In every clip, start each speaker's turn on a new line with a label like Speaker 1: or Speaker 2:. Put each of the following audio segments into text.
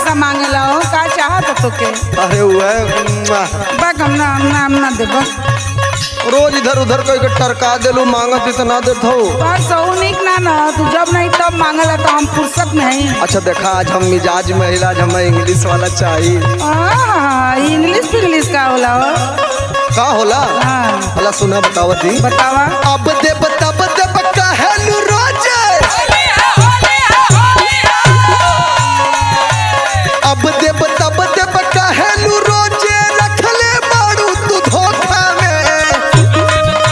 Speaker 1: का मांगेला हो का चाहत तोके
Speaker 2: अरे हुआ
Speaker 1: बक हम ना हम ना हम ना देब
Speaker 2: रोज इधर उधर कोई के टरका देलू मांगत इतना देत हो
Speaker 1: पर सऊ निक ना ना तू जब नहीं तब मांगेला तो हम फुर्सत में हई
Speaker 2: अच्छा देखा आज हम मिजाज में इलाज हमें इंग्लिश वाला चाहिए
Speaker 1: आहा, इंग्लिश फिंग्लिश का होला हो
Speaker 2: का होला
Speaker 1: हाँ
Speaker 2: भला सुना बतावती
Speaker 1: बतावा
Speaker 2: अब दे बता बता बका हेलू रोजे अब दे बता बता बका हेलू रोजे रखले बाड़ू तू धोखा में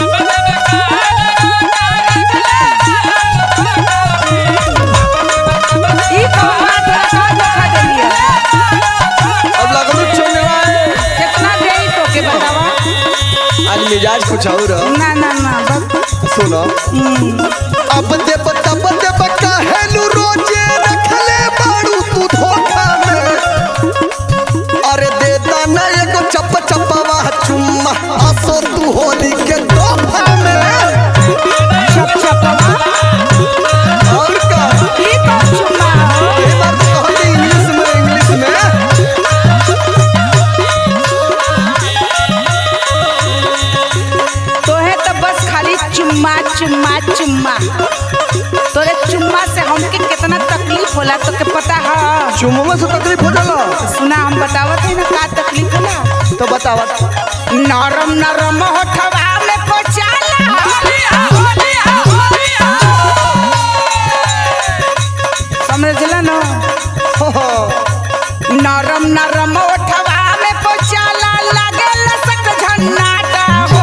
Speaker 1: ई कौन बात है का धोखा देलिए
Speaker 2: अब लगलू चोनवा
Speaker 1: कितना देई तोके बतावा
Speaker 2: आज मिजाज कुछ और ह।
Speaker 1: ना ना ना बस
Speaker 2: सुनो अब दे बता बता बका हेलू रोजे रखले बाड़ू तू धोखा में अरे देता ना एगो चप चपवा चुम्मा असो तू होली के तोहफा में
Speaker 1: छप छपवा
Speaker 2: और का
Speaker 1: ई कौन चुम्मा हो
Speaker 2: ये बात तो कहली इंग्लिश में इंग्लिश में
Speaker 1: तोहे तो बस खाली चुम्मा चुम्मा चुम्मा तोरे चुम्मा से हमके कितना तकलीफ होला तो के पता है
Speaker 2: चुम्मा में से तकलीफ हो जाला
Speaker 1: सुना हम बतावत है ना का तकलीफ होला
Speaker 2: तो बतावा
Speaker 1: नरम नरम होठवा में पोचाला समझला ना नरम नरम ओठवा में पोचाला लागे लसक झन्नाटा हो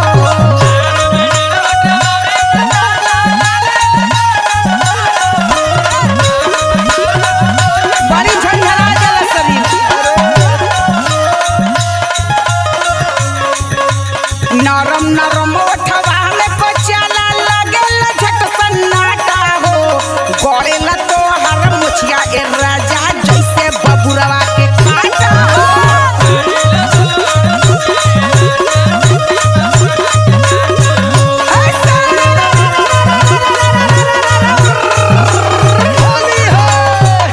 Speaker 1: बड़ी झंझरा जाला शरीर नरम नरम ओठवा में पोचाला लागे लझक सन्नाटा हो गड़ेला तो हर मुछिया ए राजा जैसे बबुरवा के काटा हो
Speaker 2: होली है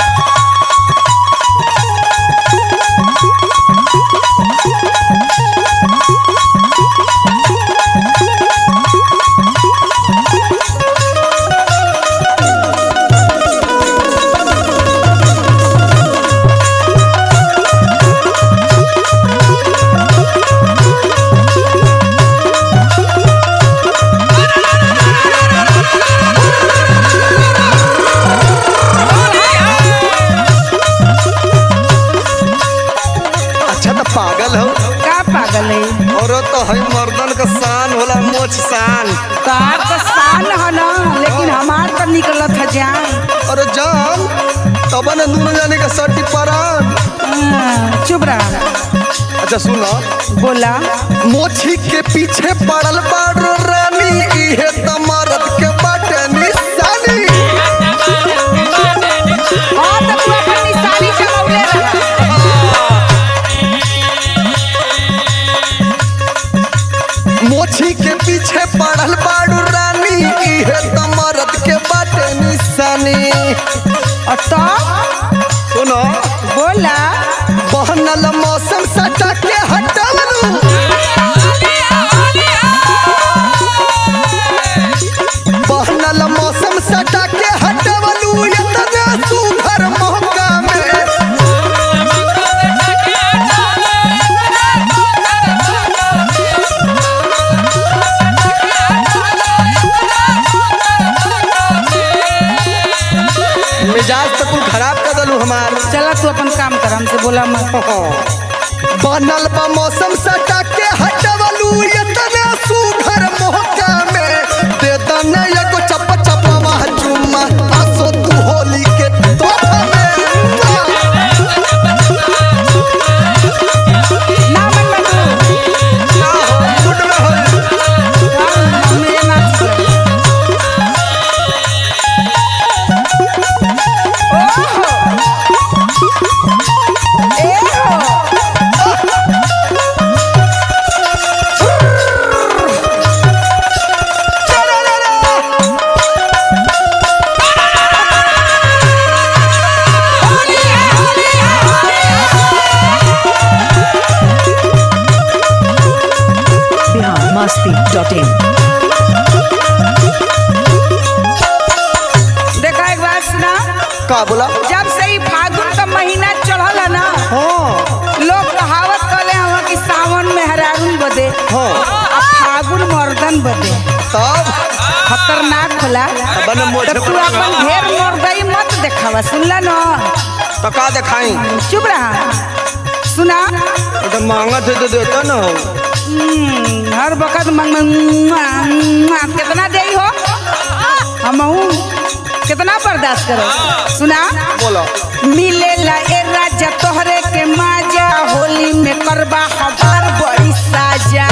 Speaker 2: अच्छा तो पागल हो
Speaker 1: का पागल है
Speaker 2: और तो है मर्दन का शान होला मोछ शान
Speaker 1: कार तो शान है ना लेकिन हमार तो निकलत है जान
Speaker 2: और जान तब न दोनों जाने का सर्टी परान
Speaker 1: हाँ, चुप रहा
Speaker 2: अच्छा सुनो
Speaker 1: बोला
Speaker 2: मोछी के पीछे पड़ल बाड़ो रानी इहे त मर्द के बाटे निशानी
Speaker 1: हाँ तो तू अपन निशानी चलौले रहा
Speaker 2: मोछी के पीछे पड़ल बाड़ो रानी इहे त मर्द के बाटे निशानी
Speaker 1: और तो
Speaker 2: सुनो
Speaker 1: बोला
Speaker 2: बहनल मौसम सटा के हटवलू बहनल मौसम सटा के हटवलू इतना सुघर मौका में मिजाज तो कुल खराब कर दलू हमार
Speaker 1: चला तू अपन काम कर हमसे बोला मत
Speaker 2: बनल बा मौसम सटा के हटवलू इतना सुघर मौका में दे दना एगो चप चपवा चुम्मा आसो तू होली के तोहफा में
Speaker 1: ना मन में तू
Speaker 2: का हो मुड में हो
Speaker 1: हाँ, मेरे नाच पे। ओहो ए हो
Speaker 2: का बोला
Speaker 1: जब से ही फागुन का महीना चढ़ल है ना
Speaker 2: हाँ
Speaker 1: लोग कहावत कले हवा कि सावन में हरारुन बदे
Speaker 2: हाँ
Speaker 1: आ फागुन मर्दन बदे
Speaker 2: तब
Speaker 1: खतरनाक होला
Speaker 2: बने मोछे
Speaker 1: तो तू
Speaker 2: पर
Speaker 1: अपन ढेर मुर्दई मत देखावा सुनला न
Speaker 2: तो का दिखाई
Speaker 1: चुप रहा सुना
Speaker 2: तो महंगा थे तो देता ना
Speaker 1: हम्म, हर वक्त मंग मंग- मंग- कितना दे हो हम कितना बर्दाश्त करो सुना
Speaker 2: बोलो
Speaker 1: मिलेला ए राजा तोहरे के माजा होली में करबा हमार बड़ी साजा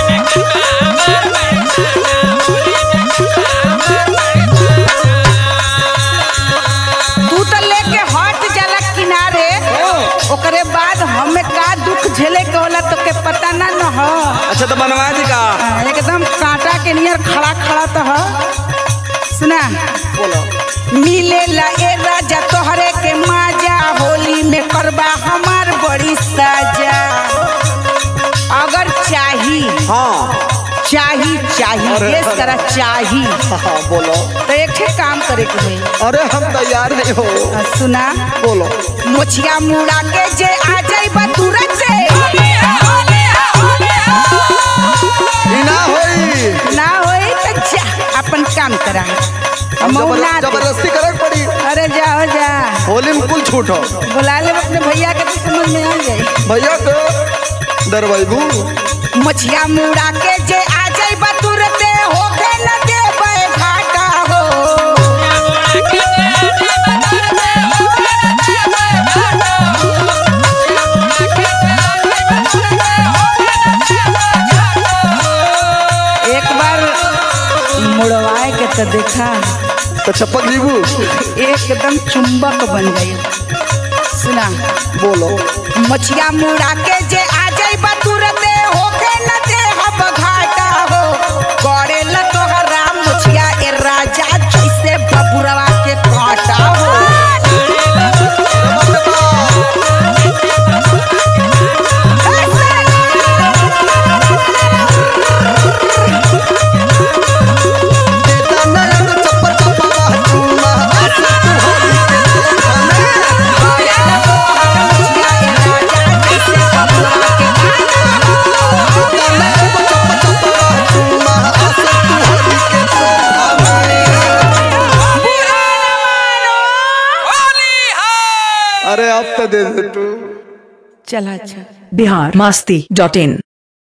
Speaker 1: तू तो लेके हट जाला किनारे ओकरे बाद हमें का दुख झेले के होला तो के पता ना न हो
Speaker 2: अच्छा तो बनवा दी का
Speaker 1: एकदम कांटा के नियर खड़ा खड़ा तो हो सुना
Speaker 2: बोलो
Speaker 1: मिलेला ए राजा तोहरे के माजा होली में करबा हमार बड़ी साजा अगर चाही
Speaker 2: हाँ
Speaker 1: चाही चाही
Speaker 2: अरे,
Speaker 1: गेस करा चाही
Speaker 2: हाँ बोलो
Speaker 1: तो एक ठे काम करे के होई
Speaker 2: अरे हम तैयार नहीं हो
Speaker 1: आ, सुना
Speaker 2: बोलो
Speaker 1: मोछिया मुड़ा के जे आ जाई बा तुरंत से
Speaker 2: ई ना होई
Speaker 1: ना होई तो जा अपन काम करा
Speaker 2: हम
Speaker 1: मौला
Speaker 2: जबर-
Speaker 1: दे।
Speaker 2: जबरदस्ती करे के पड़ी
Speaker 1: अरे जाओ जा
Speaker 2: होली में कुल छूट हो
Speaker 1: बुला ले अपने भैया के तो समझ में आ जाए
Speaker 2: भैया के दरबाबू
Speaker 1: मछिया मुड़ा के जे आ जाई बा तुरते होके न देबे घाटा हो एक बार मुड़वाए के तो देखा
Speaker 2: तो चपक जीबू
Speaker 1: एकदम चुंबक बन गई सुना
Speaker 2: बोलो
Speaker 1: मछिया मुड़ा के जे आ जाई बा तुरते होके न दे हब घाटा हो गड़े ल तोहरा मछिया ए राजा जैसे बबुरवा के काटा हो
Speaker 2: देता ना एगो चप्पा चप्पा चुम्मा आसा तुहारी के खाने
Speaker 1: गड़े ल तोहरा मछिया ए राजा जैसे बबुरवा के काटा
Speaker 2: देता ना एगो चप्पा चप्पा चुम्मा आसा तुहारी के खाने अरे अब तो दे दे तू
Speaker 1: चला अच्छा
Speaker 3: बिहार मस्ती डॉट इन